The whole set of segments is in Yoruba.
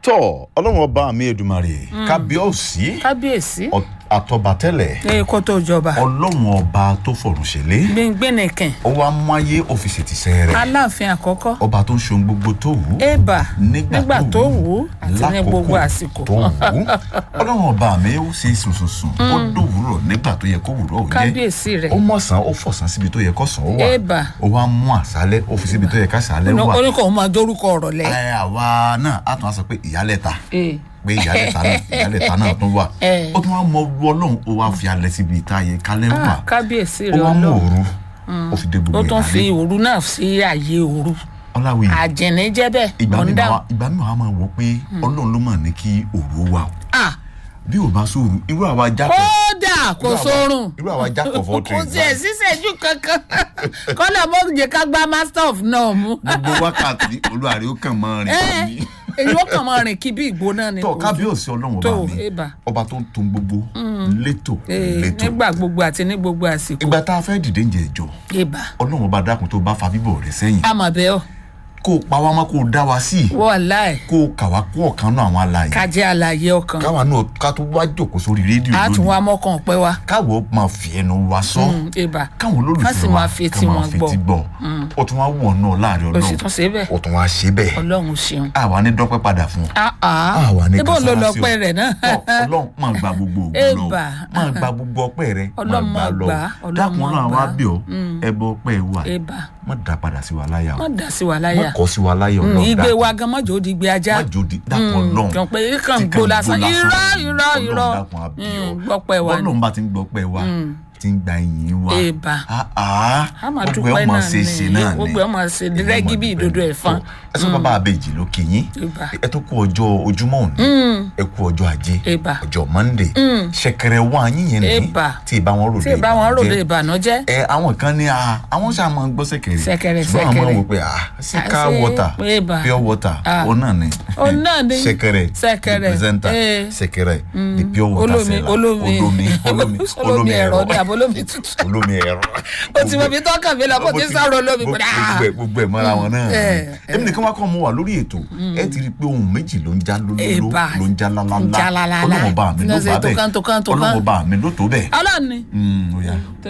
tọ́ ọlọ́run ọba mi Èdùmàrè kábíọ́sì kábíyèsí àtọ̀bàtẹ́lẹ̀ ẹ kó tó jọba ọlọ́run ọba tó fọ̀rùn ṣẹlẹ̀ gbẹngbẹnìkìn ó wá máyé ọ́fíìsì tìṣẹ́ rẹ̀ aláàfin àkọ́kọ́ ọba tó ń ṣe ohun gbogbo tó wù ú ébà nígbà nígbà tó tó wù wù ú àti ní lákòókò gbogbo àsìkò tó wù ú ọlọ́run ọba mi ó ṣe sùnsùnsùn ó dòwúrọ̀ nígbà tó yẹ kó wúrọ̀ ó jẹ́ kábíyèsí rẹ ó mọ̀sán ó fọ̀sán síbi tó yẹ kó sàn ó wà ébà ó wá mú àṣálẹ́ ó fi síbi tó yẹ ká àṣálẹ́ wà oníkọ̀ ọmọ dórúkọ ọ̀rọ̀ lẹ. ẹ àwa náà á tún á sọ pé ìyálẹ̀ta Ee. pé ìyálẹ̀ta náà ìyálẹ̀ta náà tún wà Eh. ó tún wá mọ ọlú ọlọ́run ó wá fi alẹ́ síbi ìta yẹ kálẹ̀ wà Ah, kábíyèsí ó rẹ wá mú ọlọ́run òru ó fi dé gbogbo ó tún fi ìdálé òru náà sí ààyè òru ọláwìyí àjẹní jẹ́ bẹ́ẹ̀ ìgbà mi ọ̀ndà máa ìgbà mi máa máa wọ pé ọlọ́run ló mà ní kí òru wà o ah bí ò bá sóoru irú àwa jákọ̀ kódà kò irú àwa- sórun irú àwa jákọ̀ fọ́ kò tẹ̀ tiẹ̀ sísẹ́jú kankan kọ́lá mọ́rùjẹ ká gbá master of náà mú. gbogbo wákàtí olúwarẹ̀ ó kàn máa rìn kàn ní. èyí ó kàn máa rìn kí bí ìgbóná ni. tọ́ kò- kábíyèsí ọlọ́run tó, ọba mi ébà. ọba tó ń tún gbogbo létò Ee, létò nígbà gbogbo àti ní gbogbo àsìkò ìgbà tá a fẹ́ dìde ń jẹ ìjọ ibà ọlọ́run ọba dákun tó bá fa bíbọ̀ rẹ̀ sẹ́yìn àmọ̀bẹ́ ọ̀ kó o pa wá mọ́ kó o dá wa sí wọ́ọ̀láì kó o kà wá kó ọ̀kan náà àwọn alààyè kájẹ́ àlàyé ọkàn káwa náà ká tó wá jòkó sórí rédíò á tún lónìí wá mọ́kàn pẹ́ wa káwọ́ máa fi ẹnu wa sọ ibà káwọn ká sì olólùfẹ́ wa máa fetí wọn gbọ́ gbọ́ ó tún wá wọ̀ náà láàrin o sì ọlọ́run tún ṣe bẹ́ẹ̀ ó tún wá ṣe bẹ́ẹ̀ ọlọ́run ṣeun. àwa ní dọ́pẹ́ padà fún ọ Ah, ah. àwa ní níbo ló kására lọ sí ọ. pẹ́ rẹ̀ náà. Tọ́, ọlọ́run máa gba gbogbo ògùn lọ Ébà. máa gba gbogbo ọpẹ́ rẹ máa Ọlọ́run gbà máa lọ gbà, Ọlọ́run dákun máa náà gbà. wá bí ọ ẹbọ ọpẹ́ wa ibà má dá padà sí wa láyà o má dà sí wa má láyà kọ sí wa láyà Mm, ọlọ́run igbe dákun. wa gan mọ́jọ́ ó di igbe ajá má jòdì dákun ọlọ́run kàn pé kàn tí gbó lásán irọ́ irọ́ Ọlọ́run irọ́ dákun àbí ọ. Mm, gbọ́pẹ́ wa ni bọ́lọ́run bá ti ń gbọ́pẹ́ wa ti ń gba ìyìn wa Ébà. Ah, ah. a máa gbogbo ẹ̀ dúpẹ́ ọmọ náà ṣe é ṣe náà ni gbogbo ẹ̀ máa ṣe rẹ́gí bí ìdodo ẹ̀fọn ẹ sọ bàbá àbèjì ló kì yín Ébà. ẹ tó kú ọjọ́ ojúmọ́ òní ẹ kú ọjọ́ ajé Ébà. ọjọ́ monday ṣẹ̀kẹ̀rẹ̀ wá yín yẹn ní Ébà. tí ì bá wọn rò tí ì bá wọn ròde ìbànújẹ́ ẹ àwọn kan ní a àwọn ṣáà máa ń gbọ́ sẹ̀kẹ̀rẹ̀ Ṣẹ̀kẹ̀rẹ̀, ṣùgbọ́n àwọn máa ń ṣẹ̀kẹ̀rẹ̀. wò pé ah sika Ah, ṣe water Ébà. pure water Ah. òun náà ni Òun náà ni. ṣẹ̀kẹ̀rẹ̀ Ṣẹ̀kẹ̀rẹ̀, the presenter eh. ṣẹ̀kẹ̀rẹ̀ the pure water olómi seller olómi olómi olómi olómi ẹ̀rọ ní àbólómi tútù olómi ẹ̀rọ o ti mọ ibi tó kàn mí lọ kó ti sáré olómi gbogbo padà ẹ gbogbo ẹ mọ́ra wọn náà Eh, èmi nìkan wá kọ́ mo wà lórí ètò ẹ ti rí i pé ohun méjì ló ń já lólóló Ébà. ló ń já lálálá ń já lálálá. ọlọ́run ọba mi ló Lọ́sẹ̀ bá tó kán, tó kán, bẹ́ẹ̀ tó kán. ọlọ́run ọba mi ló tó bẹ́ẹ̀. ọlọ́ni Mm, ó yá. tó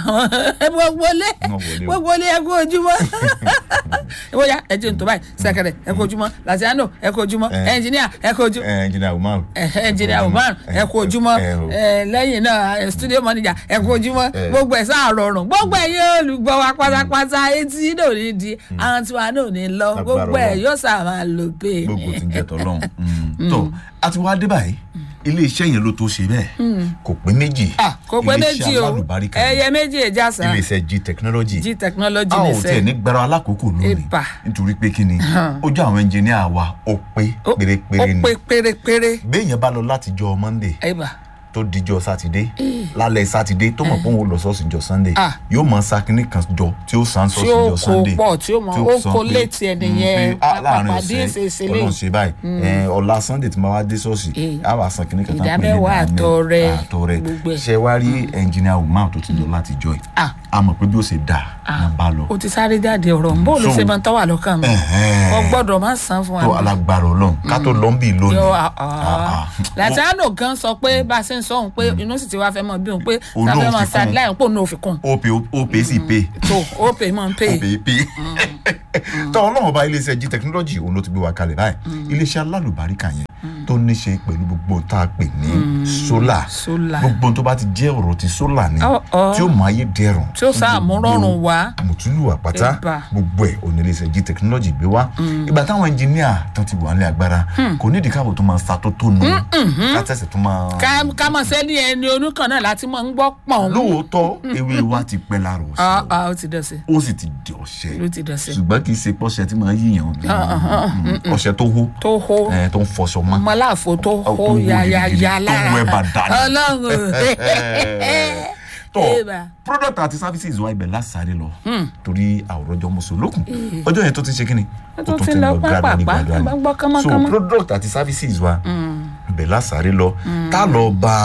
gbogbo lé Wọ́n wọlé o. gbogbo lé ẹ kú ojúmọ́ ìwọ ya ẹ jẹ́ n tó báyìí sẹ́kẹ̀rẹ̀ ẹ kú ojúmọ́ làtìyánò ẹ kú ojúmọ́ Eh. ẹnjìníà ẹ kú ojúmọ́ ẹ ẹnjìnìà umar. ẹnjìníà umar ẹ kú ojúmọ́ ẹ o. ẹ, lẹ́yìn náà ẹ, studio manager ẹ kú ojúmọ́ Eh. gbogbo ẹ̀ sáà rọrùn gbogbo ẹ̀ yóò olùgbọ́ wa pátápátá etí náà ò ní di àwọn tiwa náà ò ní lọ Lágbára gbogbo ẹ̀ Ọlọ́run. yóò sáà máa lò pé gbogbo ti ń jẹ tọlọ́run Mm. tó a ti wá dé báyìí ilé iṣẹ́ yẹn ló tó ṣe bẹ́ẹ̀ kò pé méjì Ah, kò pé Ilé méjì iṣẹ́ o alálùbáríkà ni. ẹyẹ méjì ìjàsà ilé iṣẹ́ g technology g technology a ò nìṣẹ́ tiẹ̀ ní gbára alákòókò lónìí Ébà. nítorí pé kí ni ojú àwọn ẹnjìníà wa ó pé Ó- pérépéré ó ni pé pérépéré béèyàn bá lọ láti jọ monday ẹ̀bà tó dijọ́ sátidé lálẹ́ sátidé tó mọ̀ pé òun ò lọ sọ́ọ̀sì jọ sunday Ah. yóò mọ sakínì kan jọ tí ó san tí sọ́ọ̀sì ó jọ kó sunday pọ̀ tí ó mọ ó sọ kó pé, létí ẹni mm, yẹn pé, ah, láàrin pàpàdé ọ̀sẹ̀ ìṣèṣe ọlọ́run lè ṣe báyìí ẹ, ọ̀la sunday tí máa wá dé sọ́ọ̀sì Eh. á wà san kínní kan tán pé ní Ìdámẹ́wàá ìdámẹ́- àtọrẹ, àtọrẹ gbogbo ẹ̀. ṣe wá rí ẹnjìnìà umar tó ti lọ láti jọ ẹ̀ Ah. a mọ̀ pé bí ó ṣe dà ní bá lọ o ti sáré jáde ọ̀rọ̀ n bó ló So- ṣe máa ń tọ́wà lọ́kàn mi Ẹ̀hẹ́n. o gbọ́dọ̀ má san fún tó wa. alágbára ọlọ́run ká tó lọ ń bì lónìí Yọ, Ah, ah. ah. Làtìánò gan sọ pé bá a ṣe ń sọ òun pé inú sì ti wá fẹ́ mọ bí òun pé Òun ta náà fẹ́ fi máa kún. sideline pò ní òfin kún ó pè ó pè sí pè tó ó pè mọ́ ń pè ó pè é pè tọ́ ọlọ́run ọba iléeṣẹ́ g technology òun ló ti gbé wa kalẹ̀ báyìí iléeṣẹ́ alálùbáríkà yẹn tó ní ṣe pẹ̀lú gbogbo tá a pè ní sólà Solar. gbogbo tó bá ti jẹ́ ọ̀rọ̀ ti sólà ni Ọ̀, ọ̀. tí ó mọ ayé dẹrùn tí ó sáà mú rọrùn wá mùtúlù àpáta Ẹ̀bà. gbogbo ẹ̀ òní iléeṣẹ́ g technology gbé wá ìgbà táwọn ẹnjìníà tán ti wà ní agbára kò nídìí káwọ́ tó máa sa tó tó nu kátẹ́sẹ̀ tó máa ká ká mọ̀ sẹ́ni ẹni onúkan náà láti mọ̀ ń gbọ́ pọ̀n. lóòótọ́ ewé wa ti pẹ́ lára Ah, ọ̀sẹ̀ ah, ó ti dọ̀sẹ̀ ó sì ti di ọ̀sẹ̀ ló ti dọ̀sẹ̀ ṣùgbọ́n kì í ṣe pọ́ṣẹ tí máa yíyan ọṣẹ tó hó tó hó ẹ, tó ń fọṣọ mọ́ ọmọláàfo tó tó hó wú yayaya gidigidi, tó lára wú ẹ̀bà dànù. ọlọ́run tọ Ébà. product àti services wa ibẹ̀ lásàárẹ̀ lọ torí àwòrán mùsùlùkùn ọjọ́ yẹn tó ti ń ṣe kí ni Ó tún ti lọ gradually, pápápá, gradually. bá gbọ́ so kánmọ́kánmọ́. product àti services wa ibẹ̀ lásàárẹ̀ lọ tá a lọ bá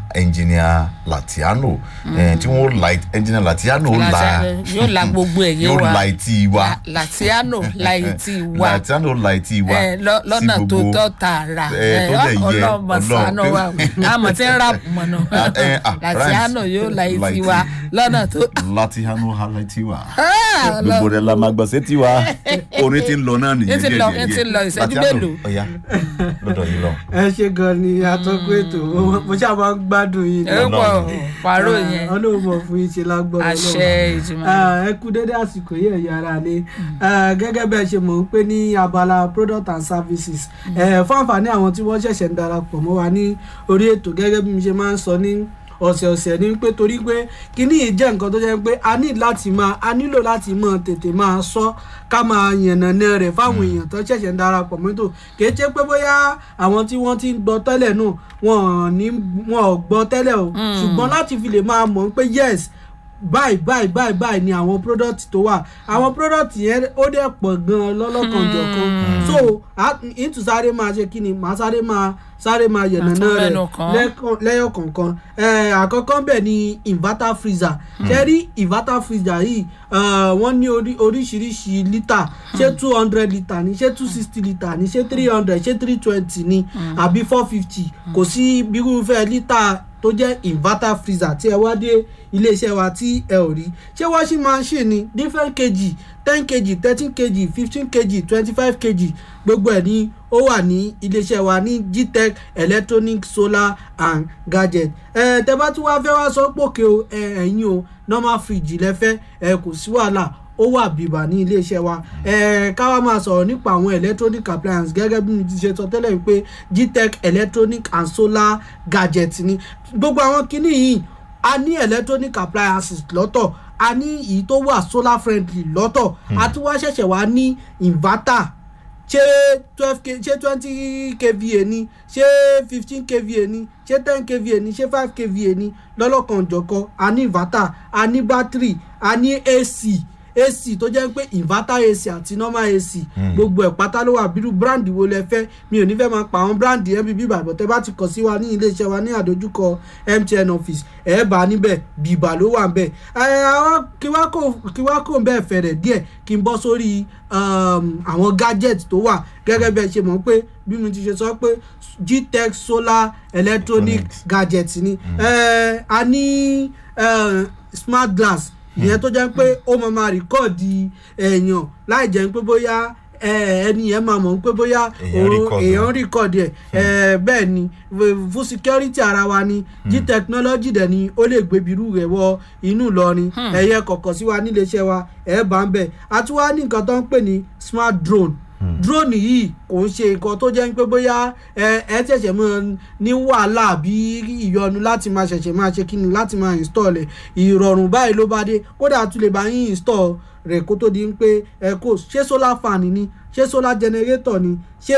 engineer Latiano eh, tí wọ́n la engineer Latiano la Latiano yóò la gbogbo ẹ̀ yé yóò wa. la etí wa La- Latiano la etí wa Latiano la etí wa ẹ lọ- lọ́nà sí tó gbogbo- tọ́ tààrà ẹ, tó dẹ̀ yẹ, ọlọ́mọ sànù wa o. àmọ̀ tí ń rà mọ̀nà Ah, eh, ah, Latiano rhymes. yóò la etí La wa etí. lọ́nà tó. Latiano ha la etí wa Ah, gbogbo Ọlọ́run. rẹ̀ la máa gbọ́ sétí wa orin tí ń lọ náà nìyẹn Ń ti díẹ̀ lọ, díẹ̀ ń ti díẹ̀. lọ, ìṣẹ́jú Latiano, mélòó? ọ̀ya lọ́dọ̀ yìí lọ. ẹ ṣe gan ni atọ́kùn ètò mo ṣáà máa ń gbádùn yín ẹ ni. pọ̀ pàrọ̀ yẹn ọlọ́run mọ̀ fún yín ṣe lágbọ́n àṣẹ ìjùmọ̀. ẹ kú dédé àsìkò yìí ẹ̀yà ara ni gẹ́gẹ́ bẹ́ẹ̀ ṣe mọ̀ pé ní abala product and services Eh, fún àǹfààní àwọn tí wọ́n ṣẹ̀ṣẹ̀ ń darapọ̀ mọ́ wa ní orí ètò gẹ́gẹ́ bí mi ṣe máa ń sọ ní ọ̀sẹ̀ọ̀sẹ̀ ni pé torí pé kíní yìí jẹ́ nǹkan tó jẹ́ pé a ní láti máa a nílò láti máa tètè máa sọ ká máa yànnàná rẹ̀ fáwọn èèyàn tó ṣẹ̀ṣẹ̀ ń darapọ̀ mọ́tò kìí ṣe pé bóyá àwọn tí wọ́n ti ń gbọ́ tẹ́lẹ̀ náà wọn ò ní wọn ò gbọ́ tẹ́lẹ̀ o ṣùgbọ́n láti fi lè máa mọ̀ pé yes báyìí báyìí báyìí báyìí ni àwọn product tó wà àwọn product yẹn ó dẹ̀ pọ̀ gan-an lọ́lọ́kanjọ̀kan so ìtù sáré máa ṣe kí ni màá sáré máa sáré máa yànnàná Màá tún rẹ̀ mẹ́nu kàn. lẹ́kàn- lẹ́yọ̀ kọ̀ọ̀kan Eh, àkọ́kọ́ bẹ̀ ni inverter freezer ṣe rí inverter freezer yìí eh, wọ́n ní orí- oríṣiríṣi lítà ṣé two hundred litre ni ṣé two sixty litre ni ṣé three hundred ṣé three twenty ni àbí four fifty kò sí irúfẹ́ lítà tó jẹ́ inverter freezer tí ẹ wá dé iléeṣẹ́ wa tí ẹ ò rí ṣé washing machine ni different kg ten kg thirteen kg fifteen kg twenty five kg gbogbo ẹ̀ ní ó wà ní iléeṣẹ́ wa ní gtech electronic solar and gadget ẹ tẹ bá tún wá fẹ́ wá sọ pòkè o ẹ ẹ̀yin o normal fridge lẹ́fẹ́ ẹ kò sí wàhálà ó wà bìbà ní iléeṣẹ́ wa ẹ ká wá máa sọ̀rọ̀ nípa àwọn electronic appliance gẹ́gẹ́ bí mo ti ṣe sọ tẹ́lẹ̀ pé gtech electronic and solar gadget ni gbogbo àwọn kinní yìí a ní electronic appliances lọ́tọ̀ a ní èyí tó wà solar friendly lọ́tọ̀ a tún wá ṣẹ̀ṣẹ̀ wá ní inverter ṣé twelve k ṣé twenty kva ni ṣé fifteen kva ni ṣé ten kva ni ṣé five kva ni lọ́lọ́kanòjọ̀kan a ní inverter a ní battery a ní ac ac tó jẹ́ pé inverter ac àti normal ac gbogbo ẹ̀ pátá ló wà bírú brand wo lẹ fẹ́ mi ò ní fẹ́ máa pa àwọn brand mbb bàbọ̀ tẹ́ bá ti kàn sí wa ní iléeṣẹ́ wa ní àdójúkọ mtn office ẹ̀ bá níbẹ̀ bìbà ló wà níbẹ̀ ẹ̀ àwọn kí wá kò kí wá kò ń bẹ́ẹ̀ fẹ̀rẹ̀ díẹ̀ kí n bọ́ sórí um, àwọn gadget tó wà gẹ́gẹ́ bẹ́ẹ̀ ṣe mọ̀ pé bí mo ti ṣe sọ pé gtech solar electronic Electronics. gadget ni ẹ̀ a ní ẹ̀, smart glass ìyẹn tó jẹ́ pé ó máa máa rìkọ́ọ̀dì èèyàn láì jẹ́ pé bóyá ẹ, ẹni yẹn máa mọ̀ pé bóyá Èèyàn òun- record èèyàn rìkọ́ọ̀dì ẹ̀ ẹ, bẹ́ẹ̀ ni v- fún security ara wa ni g technology dẹ̀ ni ó lè gbé birú rẹ̀ wọ inú Ìlọrin ẹ̀yẹ kọ̀ọ̀kan sí wa níléeṣẹ́ wa ẹ̀ bá ń bẹ̀ àti wá ní nǹkan tó ń pè ní smart drone drone yìí kò ń ṣe nǹkan tó jẹ́ pé bóyá ẹ ẹ ṣẹ̀ṣẹ̀ máa ní wàhálà àbí ìyọnu láti máa ṣẹ̀ṣẹ̀ máa ṣe kíni láti máa install ẹ̀ ìrọ̀rùn báyìí ló bá dé kódà a tún lè bá yín install rẹ̀ kó tó di pé ẹ kò ṣé solar fan ni ṣé solar generator ni ṣé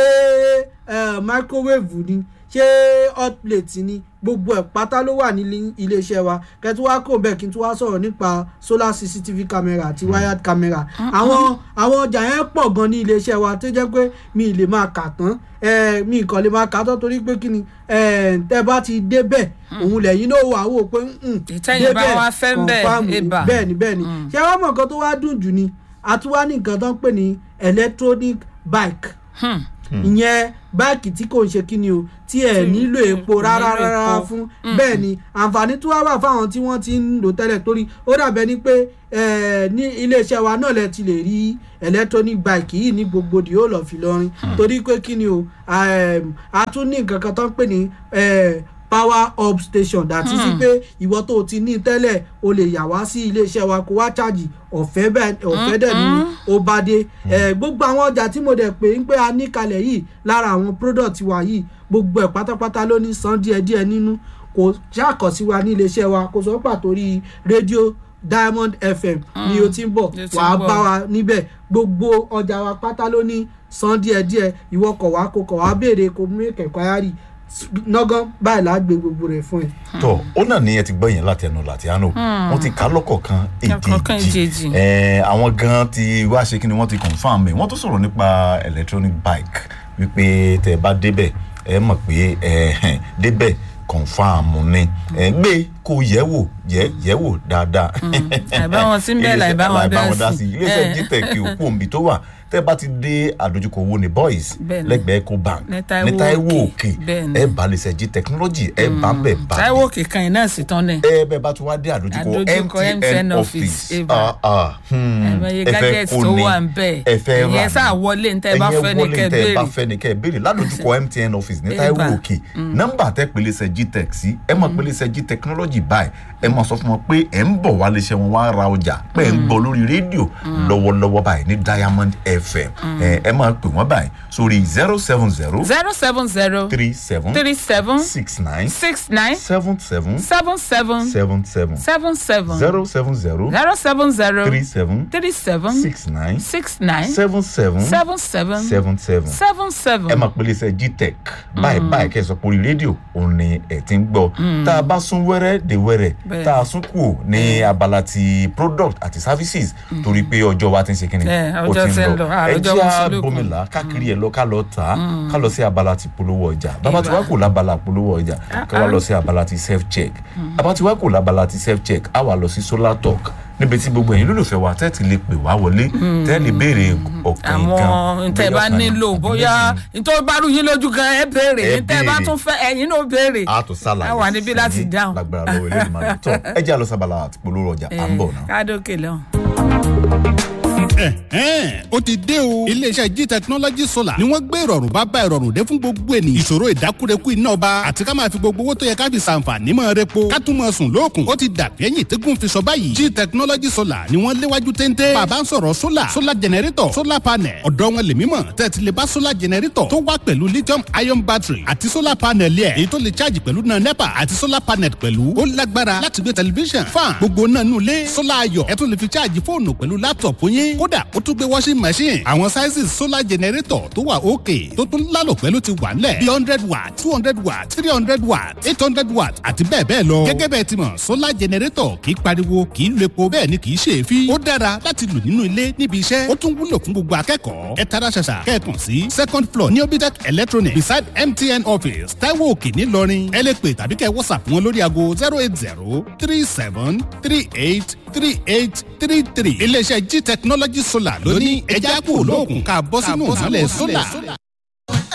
ẹ microwave ni ṣé hot plate ni gbogbo ẹ̀ pátá ló wà ní iléeṣẹ́ wa kẹtù wá kò bẹ́ẹ̀ kí n tún wá sọ̀rọ̀ nípa solar cctv camera àti wired camera àwọn àwọn ọjà yẹn pọ̀ gan ní iléeṣẹ́ wa tó jẹ́ pé mi ì lè máa kà tán eh, mi ì kàn lè máa kà tán torí pé kí ni eh, tẹ́ bá ti débẹ̀ òun lẹ́yìn náà wà wò pé mm, Ìtẹ́yìn bá wá fẹ́ ń bẹ̀, confirm ni. eba. bẹ́ẹ̀ ni bẹ́ẹ̀ ni ṣé wọ́n mọ̀ nǹkan tó wá dùn jù ni àtúwá ní nǹkan tó ń pè ní electronic bike Hmm. ìyẹn báàkì tí kò ń ṣe kí ni o tí ẹ nílò epo rárá nílò rárá epo. fún bẹ́ẹ̀ ni àǹfààní tó wá wà fáwọn tí wọ́n ti ń lò tẹ́lẹ̀ torí ó dàbẹ́ ni pé eh, ní iléeṣẹ́ wa náà lẹ ti lè rí electronic bike yìí ní gbogbo di ó lọ fi lọrin torí pé kí ni o ehm, a tún ní nǹkan kan tó ń pè ní eh, power up station dàtí sí pé ìwọ tó o ti ní tẹ́lẹ̀ o lè yà wá sí iléeṣẹ́ wa kó wá ṣáàjì ọ̀fẹ́ bẹ́ẹ̀ ọ̀fẹ́ dẹ̀ ni ó bá dé Eh, gbogbo àwọn ọjà tí mo dẹ̀ pé ń pé a ní kalẹ̀ yìí lára àwọn product wa yìí gbogbo ẹ̀ pátápátá ló ní san díẹ̀díẹ̀ nínú kò ṣàkọsí wa ní iléeṣẹ́ wa kò sọ pàtó rí rédíò diamond fm ni o ti ń bọ̀ Ló ti ń wàá bọ̀. bá wa níbẹ̀ gbogbo ọjà wa pátá ló ní san díẹ̀díẹ̀ ìwọ kọ̀ wá kó kọ̀ wá béèrè kó mú kẹ̀kọ́ ayárì nọ́gán báyìí là á gbé gbogbo rẹ̀ fún ẹ. tọ ó náà ní ẹ ti gbọ́ yẹn láti ẹnu Latiano wọ́n ti kà á lọ́kọ̀ọ̀kan Lọ́kọ̀ọ̀kan èjèèjì èjèèjì. Eh, àwọn gan ti wá ṣe kí ni wọ́n ti confam ẹ̀ wọ́n tó sọ̀rọ̀ nípa electronic bike wípé tẹ́ ẹ bá débẹ̀ ẹ mọ̀ pé ẹ débẹ̀ kọ̀nfàmù ni ẹ̀ ń gbé kó yẹ̀ wò yẹ̀ yẹ̀ wò dáadáa. àìbáwọn sí ń bẹ́ẹ̀ láìbáwọn dá sí. iléeṣẹ́ Eh. gtech òkú òǹbí tó wà tẹ́ bá ti dé àdójúkọ owó ní boys Bẹ́ẹ̀ni. lẹ́gbẹ̀ẹ́ ecobank Ní Táíwò ní Táíwò Òkè. òkè Bẹ́ẹ̀ni. ẹ bá iléeṣẹ́ g technology ẹ bá bẹ̀ bá táíwò kìkan yìí náà sì tán ni. ẹ bẹ́ẹ̀ bá tún wá dé àdójúkọ Àdójúkọ mtn MTN office office, Eva. Ah, ah, hmm, ẹ̀mọye ẹ fẹ́ gadgets kó tó ní, wà ń bẹ̀ ẹ fẹ́ rà ẹ̀yẹ ní. sáà wọlé ní tẹ́ ẹ bá Ẹ̀yin fẹ́ ní wọlé kẹ́ tẹ́ ẹ bá béèrè. fẹ́ ní kẹ́ ẹ béèrè ládojúkọ mtn office ní Eva. Táíwò òkè nọ́mbà tẹ́ pèlè iṣẹ́ gtech sí ẹ mọ̀ pèlè iṣẹ́ g technology báyìí ẹ mọ̀ sọ fún wọn pé ẹ ń bọ̀ wá léṣẹ́ wọn wá ra ọjà pé ẹ ń gbọ́ lórí rédíò lọ́wọ́lọ́wọ́ báyìí ní diamond fm ẹ ẹ máa pè wọ́n báyìí sórí zero seven zero zero seven zero three seven three seven six nine six nine seven seven seven seven seven seven seven seven zero seven zero zero seven zero three seven three seven six nine six nine seven seven seven seven seven seven seven seven. ẹ máa pèlè iṣẹ́ gtech báyìí báyìí kẹ́ ẹ sọ pé orí rédíò òun ni ẹ ti ń gbọ́ tá a bá sún wẹ́rẹ́ dé wẹ́rẹ́ Bẹ́ẹ̀. tá a sún kù ní abala ti product àti services torí pé ọjọ́ wa ti ń ṣe kí ni Ẹ, ó ọjọ́ ti ń lọ, ẹ àròjọ jẹ́ mùsùlùkù. àbomìlà káàkiri ẹ̀ lọ ká lọ tà á ká lọ sí abala ti polówó ọjà bàbá tí wàá kò lábala polówó ọjà ká wá lọ sí abala ti self check bàbá tí wàá kò lábala ti self check á wà lọ sí solar talk níbi tí gbogbo ẹ̀yin lólùfẹ́ wa tẹ́ ti lè pè wá wọlé tẹ́ lè béèrè ọ̀kan nǹkan àwọn ntẹ bá bóyá ọ̀kan nílò àbí bóyá méjì. nítorí bá rú yín lójú gan ẹ béèrè Ẹ ntẹ bá béèrè. tún fẹ́ ẹ̀yin náà béèrè a tún sálàyé a wà níbí láti sẹ́yìn dáhùn. lágbára lọ́wọ́ ilé ìmọ̀ tó ẹ jẹ́ àlọ́ sábàlá àti polówó ọjà à ń bọ̀ náà. kádókè lẹ́hùn. ẹ̀hẹ́n ó ti dé o. iléeṣẹ́ g technology solar ni wọ́n gbé ìrọ̀rùn bá bá ìrọ̀rùn dé fún gbogbo ènìyàn. ìṣòro ìdákúrekú iná ọba àti ká máa fi gbogbo owó tó yẹ ká fi ṣàǹfààní mọ́ repo ká tún mọ́ sùn lóòkùn. ó ti dàbí ẹ̀yìn tẹ́gùn fi sọ báyìí. g technology solar ni wọ́n léwájú téńté. bàbá ń sọ̀rọ̀ solar solar generator solar panel ọ̀dọ́ wọn lè mímọ̀ tẹ́tí lè bá solar generator tó wá pẹ̀lú lithium ion battery àti solar panel yẹ èyí tó lè charge pẹ̀lú náà nepa àti solar panel pẹ̀lú ó lágbára láti gbé tẹlifíṣàn fan gbogbo náà nù lé solar ayọ̀ ẹ tún lè fi charge fóònù pẹ̀lú laptop yín kódà ó tún gbé washing machine àwọn sizes solar generator tó wà òkè tó tún lálò pẹ̀lú ti wà nílẹ̀ bí hundred watt two hundred watt three hundred watt eight hundred watt àti bẹ́ẹ̀ bẹ́ẹ̀ lọ. gẹ́gẹ́ bẹ́ẹ̀ ti mọ̀ solar generator kì í pariwo kì í lo epo bẹ́ẹ̀ ni kì í ṣe é fi. ó dára láti lò nínú ilé níbi iṣẹ́ ó tún wúlò fún gbogbo akẹ́kọ̀ọ́. ẹ tara ṣàṣà kẹ́ẹ̀kan sí second floor ní obitec electronic beside mtn office taiwo òkè ńìlọrin ẹ lè pè tàbí kẹ́ whatsapp wọn lórí aago zero eight zero three seven three eight three eight three three. iléeṣẹ́ g technology solar ló ní ẹja kúrò lóògùn ká bọ́ sínú ìmọ̀lẹ̀ solar.